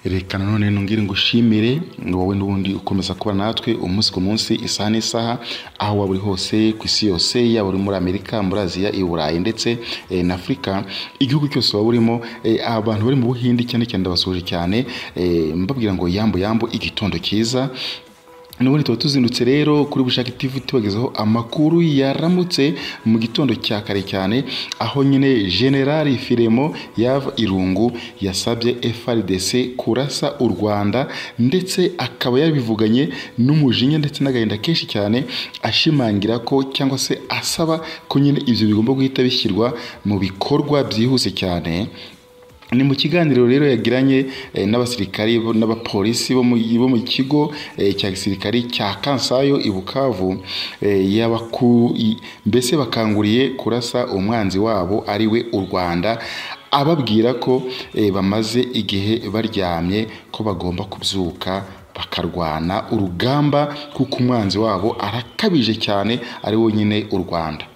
Reka nanone nongere ngushimire wowe n'ubundi ukomeza kuba natwe umunsi ku munsi, isaha n'isaha, aho waba uri hose ku isi yose, yaba uri muri Amerika, muri Aziya, i Burayi ndetse eh, na Afurika, igihugu cyose waba urimo, eh, abantu bari mu Buhindi cyane cyane ndabasuhuje cyane, eh, mbabwira ngo yambo yambo, igitondo cyiza Nubundi tuba tuzindutse rero kuri Bushake TV tubagezaho amakuru yaramutse mu gitondo cya kare cyane aho nyine General Firemo Yava Irungu yasabye FRDC kurasa u Rwanda ndetse akaba yabivuganye n'umujinya ndetse n'agahinda kenshi cyane ashimangira ko cyangwa se asaba ko nyine ibyo bigomba guhita bishyirwa mu bikorwa byihuse cyane ni mu kiganiro rero yagiranye eh, n'abasirikari bo- n'abapolisi bo mu bo mu kigo eh, cya gisirikari cya Kansayo i Bukavu eh, yabaku i- mbese bakanguriye kurasa umwanzi wabo ari we u Rwanda ababwira ko eh, bamaze igihe baryamye ko bagomba kubyuka bakarwana urugamba kuko umwanzi wabo arakabije cyane ari wo nyine u Rwanda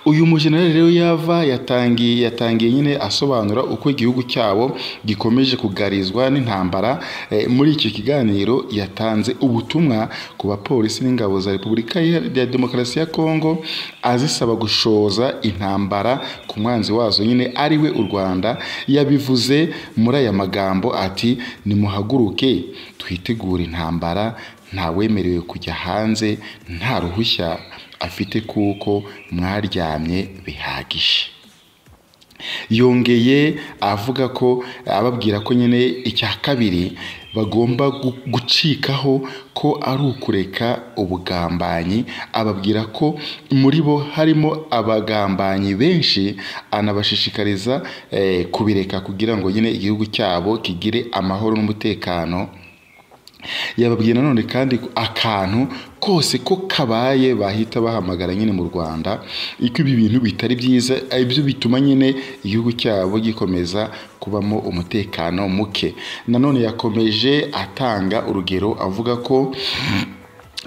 uyu mujenerali rero yava yatangiye yatangiye nyine asobanura uko igihugu cyabo gikomeje kugarizwa n'intambara Eh, muri iki kiganiro yatanze ubutumwa ku bapolisi n'ingabo za repubulika ya ya demokarasi ya kongo azisaba gushoza intambara ku mwanzi wazo nyine ari we u rwanda yabivuze muri aya magambo ati nimuhaguruke twitegure intambara ntawemerewe kujya hanze nta ruhushya afite kuko mwaryamye bihagije yongeye avuga ko ababwira ko nyine icya kabiri bagomba gu- gucikaho ko ari ukureka ubugambanyi ababwira ko muri bo harimo abagambanyi benshi anabashishikariza eh, kubireka kugira ngo nyine igihugu cyabo kigire amahoro n'umutekano yababwiye nanone kandi ko akantu kose ko kabaye bahita bahamagara nyine mu rwanda iko ibi bintu bitari byiza ari byo bituma nyine igihugu cyabo gikomeza kubamo umutekano muke nanone yakomeje atanga urugero avuga ko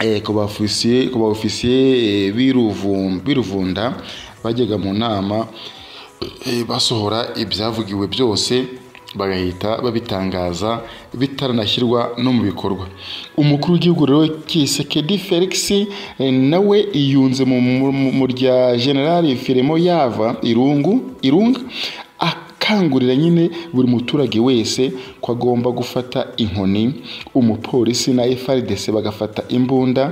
eh, ku baofisiye ku baofisiye eh, b'Iruvum- b'iruvunda bajyaga mu nama eh, basohora ibyavugiwe byose bagahita babitangaza bitaranashyirwa no mu bikorwa umukuru w'igihugu rero kisekedi felix eh, nawe yunze mu, mu, mu- mu rya generali firemo yava irungu irunga akangurira nyine buri muturage wese ko agomba gufata inkoni umupolisi na frdc bagafata imbunda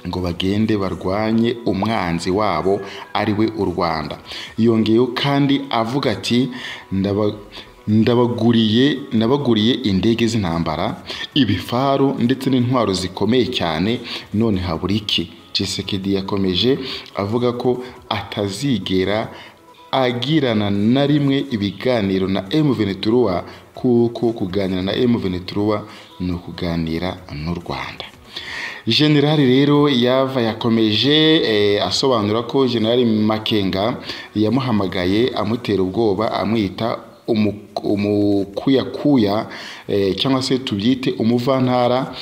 ngo bagende barwanye umwanzi wabo ari we u Rwanda yongeyeho kandi avuga ati ndaba ndabaguriye nabaguriye indege z'intambara ibifaru ndetse n'intwaro zikomeye cyane none habura iki Tshisekedi yakomeje avuga ko atazigera agirana na rimwe ibiganiro na M Ventura kuko kuganira na M Ventura ni ukuganira n'u Rwanda generali rero yava yakomeje eh, asobanura ko generali makenga yamuhamagaye amutera ubwoba amwita umu- umukuyakuya eh, cyangwa se tubyite umuvantara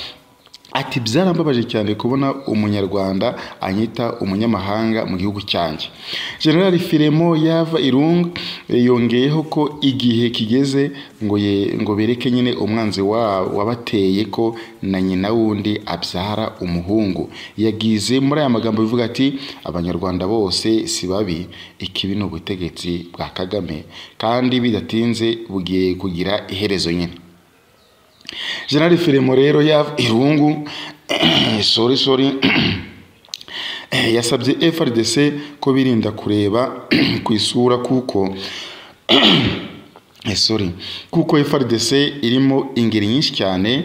ati byarambabaje cyane kubona umunyarwanda anyita umunyamahanga mu gihugu cyanjye generali firemo yava irunga eh, yongeyeho ko igihe kigeze ngo ye, ngo bereke nyine umwanzi wa, wabateye ko na nyina wundi abyara umuhungu yagize muri aya magambo bivuga ati abanyarwanda bose si babi ikibi ni ubutegetsi bwa kagame kandi bidatinze bugiye kugira iherezo nyine generali firemo rero yava irungu sorry sorry Eh, yasabye FRDC ko birinda kureba ku isura kuko eh, sorry kuko FRDC irimo ingeri nyinshi cyane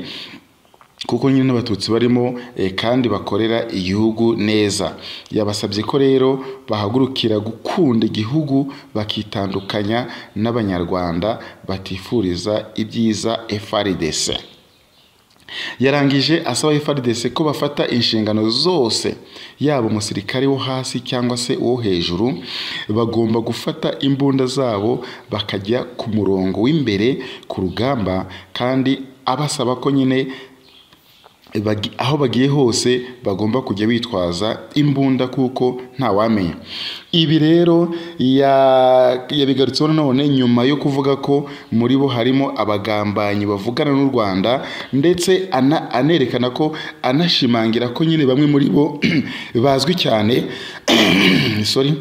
kuko nyine n'abatutsi barimo eh, kandi bakorera igihugu neza yabasabye ko rero bahagurukira gukunda igihugu bakitandukanya n'abanyarwanda batifuriza ibyiza FRDC yarangije asaba FARDC ko bafata inshingano zose yaba umusirikare wo hasi cyangwa se uwo hejuru bagomba gufata imbunda zabo bakajya ku murongo w'imbere ku rugamba kandi abasaba ko nyine bagi- aho bagiye hose bagomba kujya bitwaza imbunda kuko ntawamenya ibi rero ya- yabigarutseho nanone nyuma yo kuvuga ko muri bo harimo abagambanyi bavugana n'u rwanda ndetse ana- anerekana ko anashimangira ko nyine bamwe muri bo bazwi cyane sorry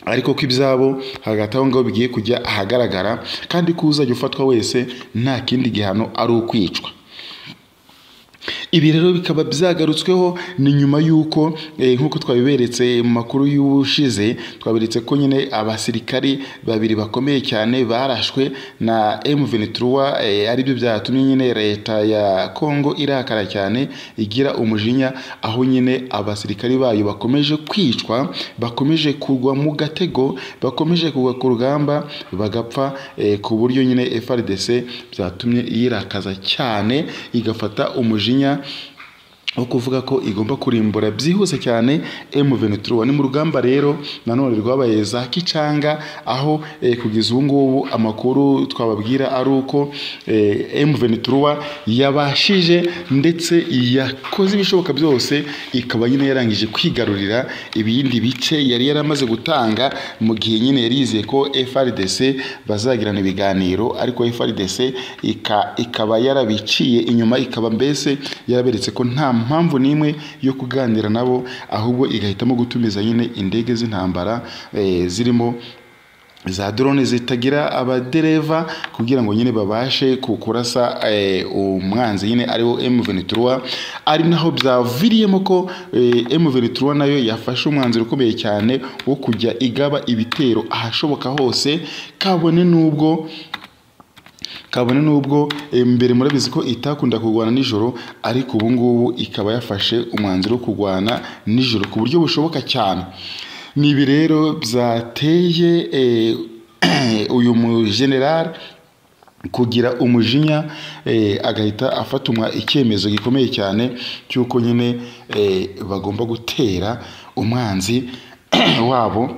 ariko ko ibyabo hagati aho ngaho bigiye kujya ahagaragara kandi ko uzajya ufatwa wese nta kindi gihano ari ukwicwa ibi rero bikaba byagarutsweho ni nyuma y'uko eh, nk'uko twabiberetse mu makuru y'ubushize twaberetse ko nyine abasirikari babiri bakomeye cyane barashwe na M23 eh, aribyo byatumye nyine leta ya Congo irakara cyane igira umujinya aho nyine abasirikari bayo bakomeje kwicwa bakomeje kugwa mu gatego bakomeje kugwa ku rugamba bagapfa eh, ku buryo nyine FRDC byatumye yirakaza cyane igafata umujinya wo kuvuga ko igomba kurimbura byihuse cyane M23 ni mu rugamba rero nanone rwabaye za kicanga aho eh, kugeza ubu ngubu amakuru twababwira ari uko eh, M23 yabashije ndetse yakoze ibishoboka byose ikaba nyine yarangije kwigarurira ibindi bice yari yaramaze gutanga mu gihe nyine yari yizeye ko FRDC bazagirana ibiganiro ariko FRDC ika- ikaba yarabiciye inyuma ikaba mbese yaraberetse ko nta mpamvu n'imwe yo kuganira nabo ahubwo igahitamo gutumiza nyine indege z'intambara eh, zirimo za drone zitagira abadereva kugira ngo nyine babashe ku- kurasa eh, umwanzi nyine ariwo M23 ari naho byaviriyemo ko eh, M23 nayo yafashe umwanzuro ukomeye cyane wo kujya igaba ibitero ahashoboka hose kabone n'ubwo kabone n'ubwo eh, mbere murabizi ko itakunda kurwana nijoro ariko ubu ngubu ikaba yafashe umwanzuro wo kurwana nijoro ku buryo bushoboka cyane ni ibi rero byateye eh, uyu mujenerali kugira umujinya eh, agahita afatumwa icyemezo gikomeye cyane cy'uko nyine eh, bagomba gutera umwanzi wabo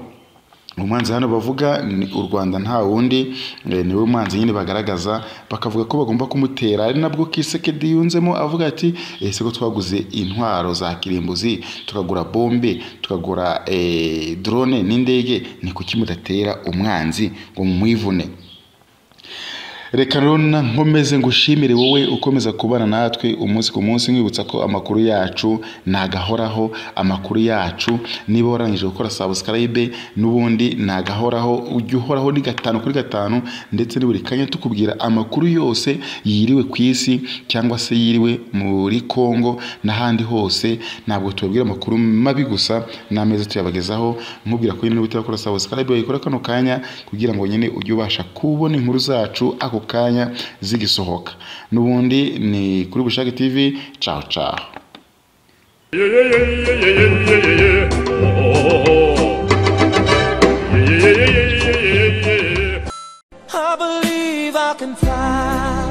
umwanzi hano bavuga ni u rwanda nta wundi eh, niwe mwanzi nyine bagaragaza bakavuga ko bagomba kumutera ari nabwo kisekedi yunzemo avuga ati ese ko twaguze intwaro za kirimbuzi tukagura bombe tukagura eh, drone n'indege ni kuki mudatera umwanzi ngo mumwivune reka rero na- nkomeze ngushimire wowe ukomeza kubana natwe umunsi ku munsi nkwibutsa ko amakuru yacu nagahoraho amakuru yacu niba warangije gukora subscribe n'ubundi nagahoraho ujya uhoraho ni gatanu kuri gatanu ndetse ni buri kanya tukubwira amakuru yose yiriwe ku isi cyangwa se yiriwe muri Kongo n'ahandi hose ntabwo tubabwira amakuru mabi gusa n'ameza tuyabagezaho nkubwira ko nyine utakora subscribe wayikora kano kanya kugira ngo nyine ujye ubasha kubona inkuru zacu ako kanya zigisohoka n'ubundi ni kuri bushake tv caho caho I believe I can fly.